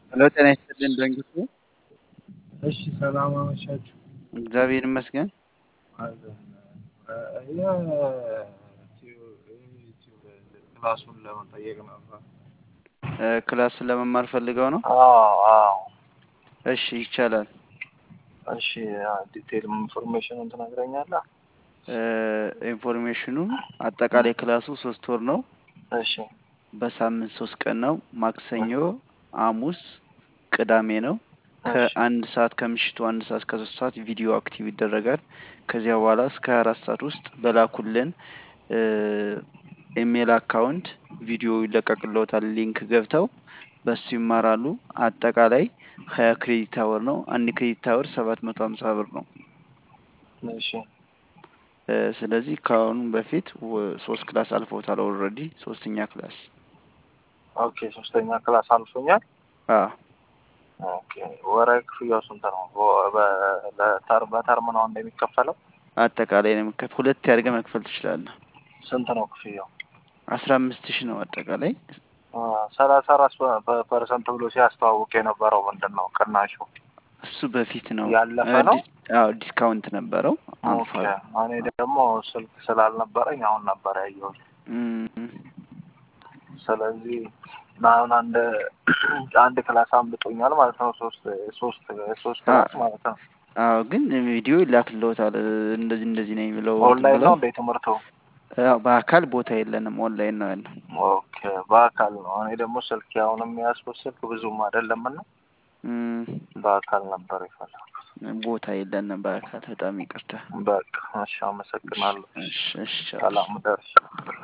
ሄሎ ጤና ይስጥልን ድረንግቱ እሺ ሰላም አመሻችሁ። እግዚአብሔር ይመስገን። አለን ክላሱን ለመጠየቅ ነበር። እ፣ ክላስን ለመማር ፈልገው ነው? አዎ አዎ። እሺ ይቻላል። እሺ ዲቴል ኢንፎርሜሽኑን ትነግረኛለህ? እ፣ ኢንፎርሜሽኑ አጠቃላይ ክላሱ ሶስት ወር ነው። እሺ በሳምንት ሶስት ቀን ነው። ማክሰኞ፣ ሐሙስ፣ ቅዳሜ ነው። ከአንድ ሰዓት ከምሽቱ አንድ ሰዓት እስከ ሶስት ሰዓት ቪዲዮ አክቲቭ ይደረጋል። ከዚያ በኋላ እስከ ሀያ አራት ሰዓት ውስጥ በላኩልን እ፣ ኢሜል አካውንት ቪዲዮ ይለቀቅልዎታል። ሊንክ ገብተው በሱ ይማራሉ። አጠቃላይ ሀያ ክሬዲት አወር ነው። አንድ ክሬዲት አወር ሰባት መቶ ሀምሳ ብር ነው። እሺ እ፣ ስለዚህ ከአሁኑ በፊት ወ- ሶስት ክላስ አልፈውታል። ኦልሬዲ ሶስተኛ ክላስ ኦኬ። ሶስተኛ ክላስ አልፎኛል። አ ኦኬ። ወራዊ ክፍያው ስንት ነው? በ- በ- ለተር- በተርም ነው እንደሚከፈለው? አጠቃላይ ነው የምከፍ ሁለት ያድርገህ መክፈል ትችላለህ። ስንት ነው ክፍያው? አስራ አምስት ሺህ ነው አጠቃላይ። አ፣ ሰላሳ አራት ፐርሰንት ብሎ ሲያስተዋውቅ የነበረው ምንድን ነው ቅናሹ? እሱ በፊት ነው ያለፈ እ፣ ነው? ዲስ- አዎ ዲስካውንት ነበረው ኦኬ። አልፏል። እኔ ደግሞ ስልክ ስላልነበረኝ አሁን ነበር ያየሁት። እም፣ ስለዚህ አሁን አንድ አንድ ክላስ አምልጦኛል ማለት ነው። ሶስት ሶስት ሶስት ክላስ ማለት ነው። አዎ ግን ቪዲዮ ይላክልዎታል። እንደዚህ እንደዚህ ነው የሚለው እንትን ኦንላይን ብለው ነው እንደ ትምህርቱ? አዎ፣ በአካል ቦታ የለንም ኦንላይን ነው ያለው። ኦኬ በአካል ነው። እኔ ደግሞ ስልክ አሁን የሚያስኩት ስልክ ብዙም አይደለም እና እም፣ በአካል ነበር የፈለኩት። ቦታ የለንም በአካል በጣም ይቅርታ። በቃ እሺ፣ አመሰግናለሁ። እሺ እሺ ቻው። ሰላም ደርሽ